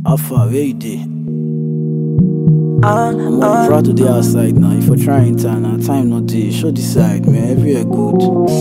How far where you dey? Uh, I'm uh, proud to dey outside now. If you try enter now, time no dey. Show the side, man. Everywhere good.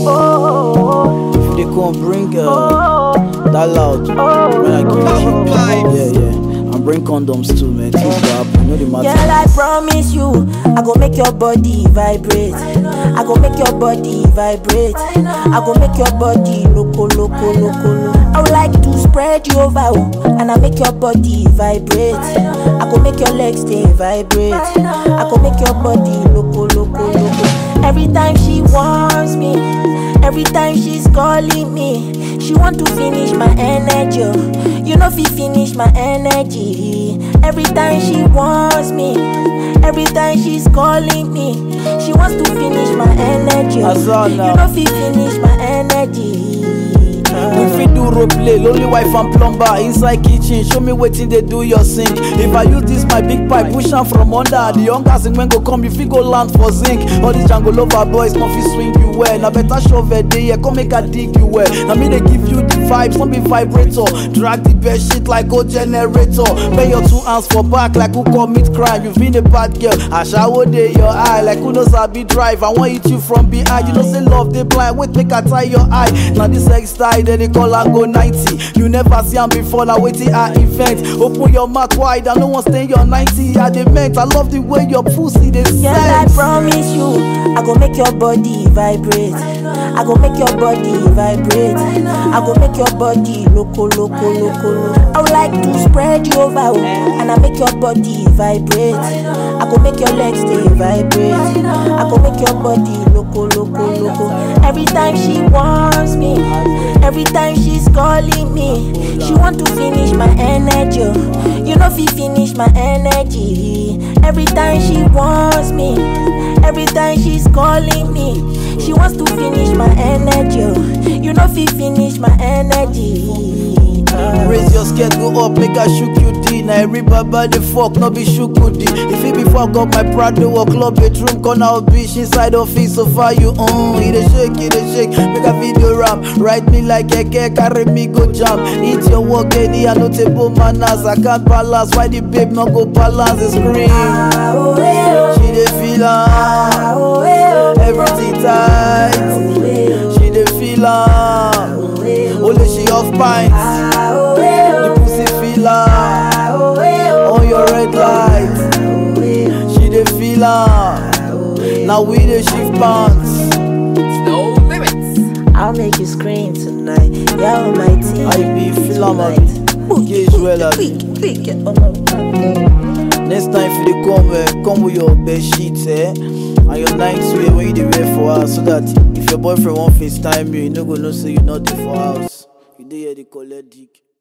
oh, If you dey come, bring uh, oh, that loud. When I give you cheap. Yeah, yeah. And bring condoms too, man. Things go happen. No the matter. Girl, I promise you, I go make your body vibrate. I go make your body vibrate. I go make your body loco, loco, loco, loco. I would like to spread you over, oh, and I make your body vibrate. I go make your legs stay vibrate. I go make your body loco, loco, loco. Every time she wants me, every time she's calling me, she want to finish my energy. oh. You know, fi finish my energy. Every time she wants me, every time she's calling me, she wants to finish my energy. oh. Azana. You know, fi finish my energy. We fit do role play, lonely wife and plumber inside kitchen. Show me wetin dey do your sink. If I use this my big pipe, push am from under. The younger sing when go come, you fit go land for zinc. All these jungle lover boys come fit swing you well. Na better shovel dey here, come make I dig you well. Na me dey give you the vibes, no be vibrator. Drag the bed shit like old generator. Bend your two hands for back like who commit crime. You been a bad girl, ashawo dey your eye like who no sabi drive. I wan hit you from behind. You know say love dey blind. Wait make I tie your eye. Na this sex style dem dey call am go 90. You never see am before, na wetin I invent. Open your mouth wide, I no wan stain your 90. I dey meant. I love the way your pussy dey Girl, I sense. promise you, I go make your body vibrate. I go make your body vibrate. I go make your body loco, loco, loco, loco. I would like to spread you over, oh, and I make your body vibrate. I go make your legs stay vibrate. I go make your body loco, loco, loco. Every time she wants me, every time she's calling me, she want to finish my energy. oh. You know, fi finish my energy. Every time she wants me, every time she's calling me, she wants to finish my energy. oh. You know, fi finish my energy. Uh, Raise your skirt, go up, make I shook you D. Now every baba the fuck, no be shook you D. If it before I got my Prado or club bedroom, corner of bitch inside office, so far you on. It a shake, it a shake, make a video rap. Ride me like a cake, carry me go jam. Eat your work, any I no table manners. I can't balance, why the babe no go balance the scream? ah, oh, eh, oh, She dey feel am, ah, oh, eh, oh, everything tight. oh, eh, oh, She dey feel am, oh, eh, oh, only she off pints. ah, oh, eh, The oh, pussy feel am. ah, oh, eh, oh, on your red light. oh, eh, oh, She dey feel am. oh, eh, Now we dey shift pants. No limits. I'll make you scream tonight. Yeah, on my team. I be feel am tonight. abi. Yeah, it's well abi. Quick, quick, get on my Next time if you dey come, eh, come with your bed sheets, eh, and your night wear when you dey wear for house, so that if your boyfriend wan FaceTime you, you no go know say you not dey for house. You dey here dey collect dick.